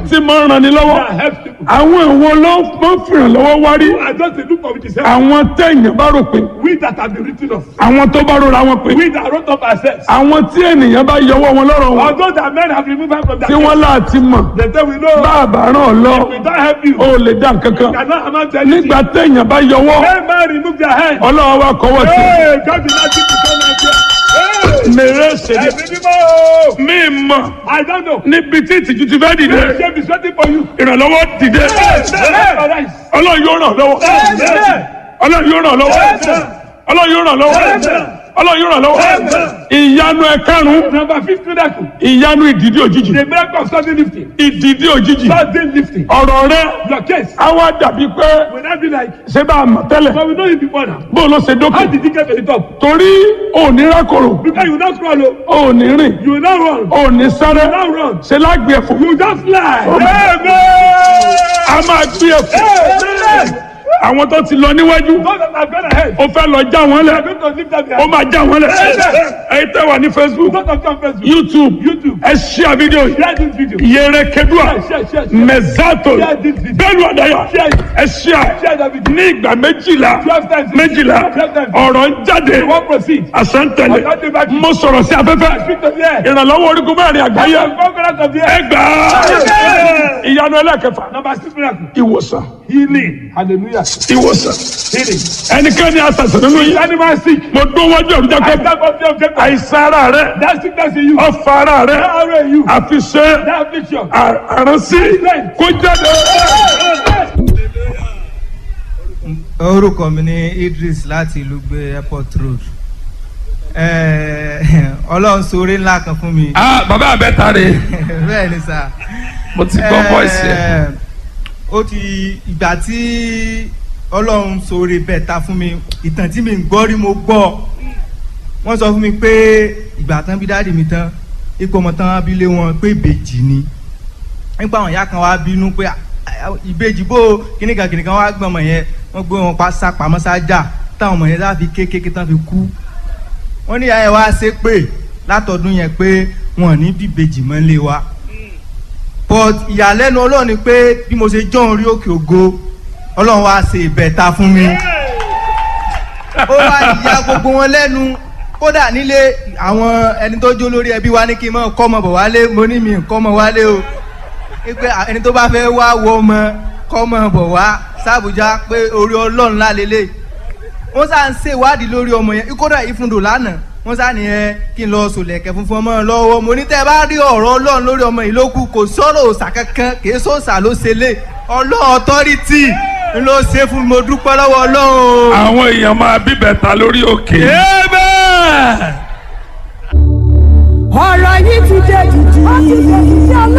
tí máa ń ranni lọ́wọ́ that helps people. àwọn ìwọ ló máa ń fìràn lọ́wọ́ wárí I just dey look for the same. àwọn téèyàn bá rò pé We that have been written off. àwọn tó bá rora wọn pé We that wrote up ourselves. àwọn tí ènìyàn bá yọwọ́ wọn lọ́rọ̀ wọn Although that men have removed us from that tí wọ́n láti mọ̀ They say we know. bá a bá ràn ọ́ lọ We don't help you. ó lè dá nǹkan kan Cannot amount to anything. nígbà téèyàn bá yọwọ́ When man remove their hand. ọlọ́wọ́ wa kọ́wọ́ sí Hey, God did not keep the son of God. Hey, mèrè ṣèlè ẹ̀mí mímọ́. mí mọ̀ I don't know. níbi tí ìtìjú ti fẹ́ dìde The shame is waiting for you. ìrànlọ́wọ́ dìde Amen. ọlọ́run yóò ràn lọ́wọ́ Amen. ọlọ́run yóò ràn lọ́wọ́ ọlọ́run yóò ràn lọ́wọ́ ọlọ́run yóò ràn lọ́wọ́ ìyanu ẹ̀karùn-ún Number fifth miracle. ìyanu ìdìdí òjijì The miracle of sudden lifting. ìdìdí òjijì Sudden lifting. ọ̀rọ̀ rẹ Your case á wá dàbí pé will not be like, ṣé bá a mọ̀ tẹ́lẹ̀ but we know you before now. bó ló ṣe How dókè did you get to the top? torí òní rákòrò Because you not crawl, oh. òní rìn you not run. òní sáré You not run. ṣe lágbè ẹ̀fọ́ You just fly. a máa gbé ẹ̀fọ́ Amen. àwọn tó ti lọ níwájú Those that have gone ahead. ó fẹ́ lọ já wọn They lẹ̀ are going to lift up their ó máa já wọn lẹ̀ ẹ̀yin tẹ́ wà ní Facebook Those that come Facebook. YouTube YouTube. ẹ share video yìí Share this video. yẹrẹ kedua Share, share, share. mẹzato Share this video. bẹ́ẹ̀ni ọdaya Share it. ẹ share Share that video. ní ìgbà méjìlá Twelve times. méjìlá Twelve times. ọ̀rọ̀ ń jáde You won't proceed. àsántẹ̀lẹ̀ Ọ̀gá dé báyìí. mo sọ̀rọ̀ sí afẹ́fẹ́ Speak to the air. ìrànlọ́wọ́ orígun mẹ́rin àgbáyé Conquerors of the ẹ air. gbà á ìyanu ẹlẹ́kẹfà Number six miracle. ìwòsàn Healing. Hallelujah. ìwòsàn Healing. ẹnikẹ́ni àṣàṣàn nínú yìí Animal sick. mo dún wájú ọ̀rùn jẹ́ I pé stand up there, Jacob. àìsàn ara rẹ That sickness in you. ọ̀fà ara rẹ That arrow in you. àfi ṣe That affliction. àránsí kó jáde. orúkọ mi ní Idris láti ìlú gbé airport road Eh, ọlọ́run ṣoore ńlá kan fún mi ah bàbá àbẹ́ta rè bẹ́ẹ̀ ni sà mo ti gbọ́ voice yẹn. Eh, ó ti ìgbà tí ọlọ́run ṣoore bẹ́ẹ̀ ta fún mi ìtàn tí mi ń gbọ́ rí mo gbọ́ wọ́n sọ fún mi pé ìgbà tán bí dáàdì mi tán ipò ọmọ tán abilé wọn pé ìbejì ni nípa àwọn ìyá kan wá bínú pé "Ah, ah, ìbejì bó kìnìkan kìnìkan wá gbọ́n ọmọ yẹn wọ́n gbé wọn pa sá pamọ́ sájà táwọn ọmọ yẹn láfi kékeré tán fi kú wọ́n ní ìyá yẹn wá ṣe pé látọdún yẹn pé wọn ò ní bí ìbejì mọ́ lé wa but ìyàlẹ́nu ọlọ́run ni pé bí mo ṣe jọ́ orí òkè ògo ọlọ́run wá ṣe ìbẹ̀ta fún mi ó wá ìyá gbogbo wọn lẹ́nu kódà nílé àwọn ẹni tó jó lórí ẹbí wa ní kí n mọ̀ kọ́ ọmọ bọ̀ wálé mo ní mi kọ́ ọmọ wálé o pé ẹni tó bá fẹ́ wá wọ ọmọ kọ́ ọmọ bọ̀ wá sàbújá pé orí ọlọ́run lálélẹ̀ wọ́n sá ń ṣèwádìí lórí ọmọ yẹn kódà ìfúndò lánàá wọ́n sá nìyẹn kí n lọ sòlẹ̀kẹ̀ funfun ọmọ lọ́wọ́ mo ní tẹ́ ẹ bá rí ọ̀rọ̀ ọlọ́run lórí ọmọ yìí ló kù kò sọ̀rọ̀ òòṣà kankan kì í sọ̀sà ló ṣe lé ọlọ́run ọ̀tọ́rìtì ń ló ṣe fún mi mo dúpẹ́ lọ́wọ́ ọlọ́run. àwọn èèyàn máa bíbẹ̀ta lórí òkè. ọ̀rọ̀ yìí ti dé jìjì.